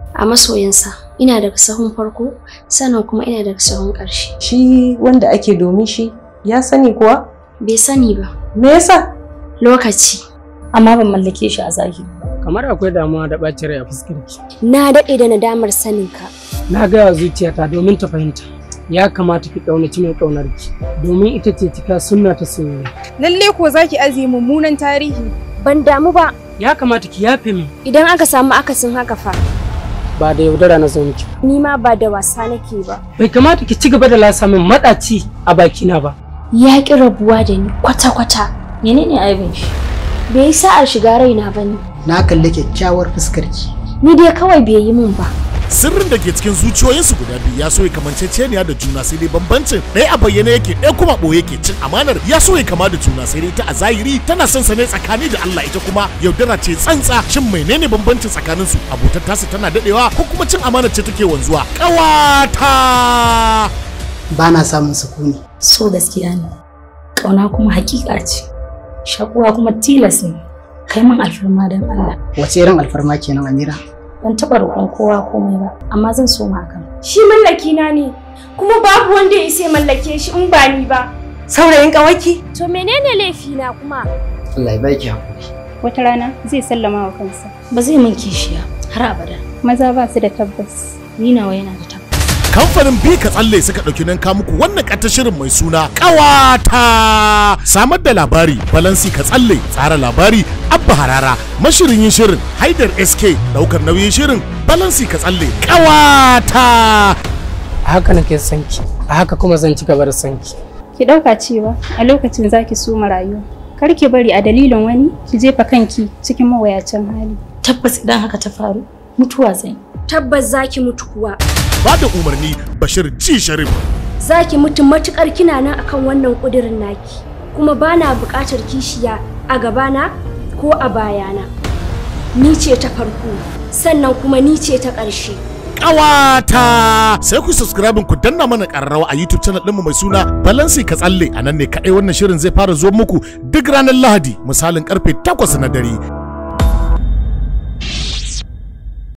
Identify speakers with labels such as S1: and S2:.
S1: A masoyinsa ina daga sahun farko sannan kuma ina daga sahun ƙarshe.
S2: Shi wanda ake domin shi ya sani kuwa?
S1: Bai sani ba.
S2: Me yasa?
S1: Lokaci.
S3: Amma ban mallake shi a zahiri.
S4: kamar akwai damuwa da ɓacin rai a fuskarki.
S1: Na daɗe da nadamar saninka.
S4: Na gaya zuciyata domin ta fahimta. Ya kamata ki ƙaunaci mai ƙaunarki domin ita ce cika sunna ta soyayya.
S5: Lalle ko zaki ajiye mummunan tarihi.
S1: Ban damu ba
S4: Ya kamata ki yafe min
S1: idan aka samu akasin haka fa.
S4: ba da yaudara na zo miki.
S1: Ni ma ba da wasa nake ba.
S4: Bai kamata ki ci gaba da lasa min maɗaci a bakina ba.
S1: Ya ƙi rabuwa da ni kwata-kwata.
S3: Menene aibin shi?
S1: Bai yi sa'ar shiga raina ba ne.
S6: na kalli kyakkyawar fuskarki
S1: Ni dai kawai bai yi min ba.
S7: sirrin da ke cikin zuciyoyinsu guda biyu ya so ya kamanceceniya da juna sai dai bambancin ɗaya a bayyane yake ɗaya kuma ɓoye yake cin amanar ya so ya kama da juna sai dai ta a zahiri tana son sa ne tsakani da Allah ita kuma yaudara ce tsantsa shin menene bambancin tsakanin su abotar tasu tana dadewa ko kuma cin amanar ce take wanzuwa ƙawata
S6: ba na samun sukuni
S3: So gaskiya ne. Ƙauna kuma hakika ce. Shakuwa kuma tilas ne. Kai min alfarma don Allah.
S6: wace irin alfarma kenan Amira
S3: Ban taɓa roƙon kowa komai ba, amma zan so ma hakan.
S1: Shi mallaki na ne. Kuma babu wanda ya isa mallake shi in ba ni ba.
S2: Saurayin ƙawaki?
S1: To menene laifina kuma?
S6: Allah ya baki hakuri
S5: Wata rana zai sallama wa kansa.
S3: Ba zai min kishiya har abada.
S5: Maza ba su da tabbas.
S3: Ni nawa yana da tabbata.
S7: kamfanin bi ka tsalle suka ɗauki nan ka muku wannan ƙata shirin mai suna ƙawata samar da labari balansi ka tsalle tsara labari abba harara mashirin yin shirin haidar sk ɗaukar nauyin shirin balansi ka tsalle ƙawata
S4: A haka nake son ki, a haka kuma zan ci gaba da son ki.
S5: Ki ɗauka cewa a lokacin zaki so rayuwa. Kar ki bari a dalilin wani ki jefa kanki cikin mawayacin hali.
S3: Tabbas idan haka ta faru, mutuwa zan yi.
S1: Tabbas zaki mutu kuwa.
S7: ba da umarni bashir ji sharif
S1: Zaki mutu matukar kina nan akan wannan kudirin naki. Kuma bana buƙatar kishiya a gabana ko a bayana. Ni ce ta farko, sannan kuma ni ce ta ƙarshe.
S7: ƙawata sai ku subscribe ku danna mana ƙararrawa a youtube channel ɗinmu mai suna balansi ka tsalle a nan ne kaɗai wannan shirin zai fara zuwa muku duk ranar lahadi misalin karfe 8 na dare